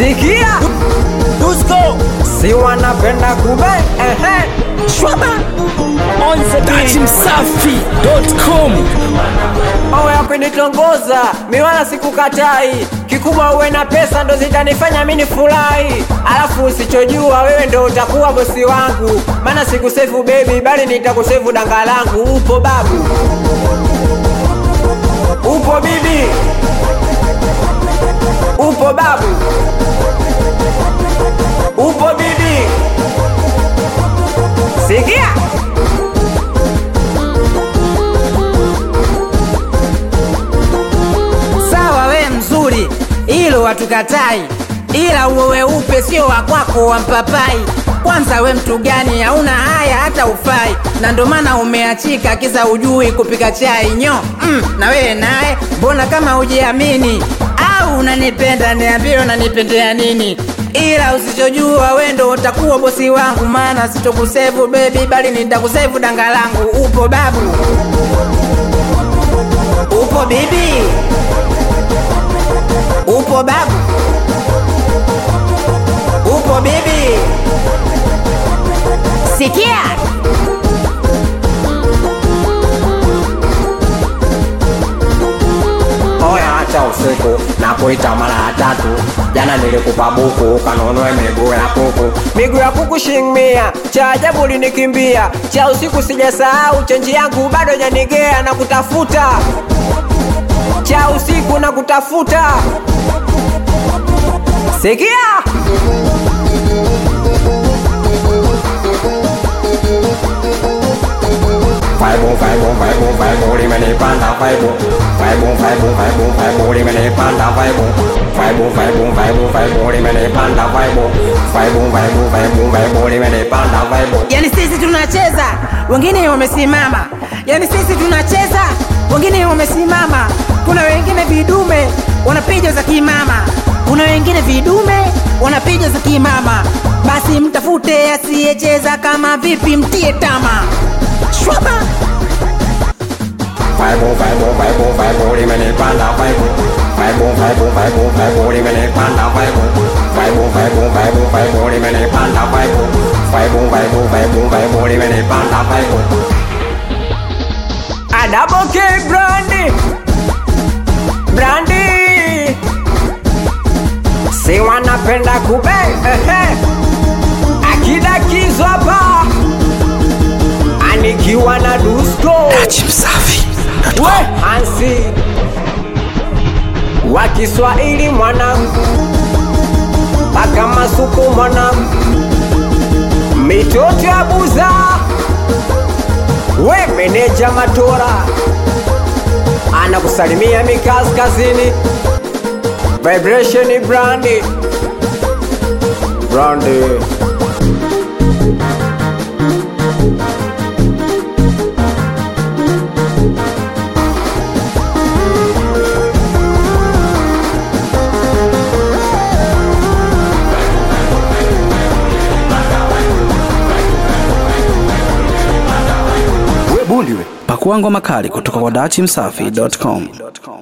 sikia Dusko si wanapenda kube ehe Shwaba On the beat Msafi.com mawe ya kunitongoza miwala sikukatai kikubwa uwe na pesa ndo zitanifanya mini furahi alafu usichojua wewe ndo utakuwa bosi wangu maana sikusefu bebi bali nitakusefu danga langu upo babu upo bibi upo babu upo bibi sikia sawa we mzuri ilo watukatai ila uwe weupe sio wakwako wa mpapai kwanza we mtu gani hauna haya hata ufai na ndo maana umeachika kisa ujui kupika chai nyo mm, na wewe naye mbona kama ujiamini au unanipenda niambie unanipendea nini ila usichojua we ndo utakuwa bosi wangu maana sitokusevu bebi bali nitakusevu danga langu upo babu upo bibi upo babu upo bibi sikia oya hata usiku na kuita mara ya tatu jana nilikupa buku ukanunue miguu ya kuku miguu ya kuku shingmia cha ajabu linikimbia cha usiku sijasahau chenji yangu bado janigea na kutafuta cha usiku na kutafuta sikia Faibu, faibu, faibu, faibu, limenipanda faibu Faibu, faibu, faibu, faibu, limenipanda faibu Faibu, faibu, faibu, faibu, limenipanda faibu Faibu, faibu, faibu, faibu, limenipanda faibu yani sisi tunacheza wengine wamesimama yani sisi tunacheza wengine wamesimama kuna wengine vidume wanapiga za kimama kuna wengine vidume wanapiga za kimama basi mtafute asiyecheza kama vipi mtie tama shwaba Faibu, faibu, faibu, faibu, limenipanda faibu Faibu, faibu, faibu, faibu, limenipanda faibu Faibu, faibu, faibu, faibu, limenipanda faibu Faibu, faibu, faibu, faibu, limenipanda faibu Adaboke Brandi Brandi Si wanapenda kube ehe Akidakizwa hapa Anikiwa na Dusko Msafi we Hansi wa Kiswahili mwanangu, mpaka masuku mwanangu, mitoto ya buza, we meneja Matora anakusalimia mikaskazini, vibration brandi brandi Pakua ngoma kali kutoka kwa dachimsafi.com.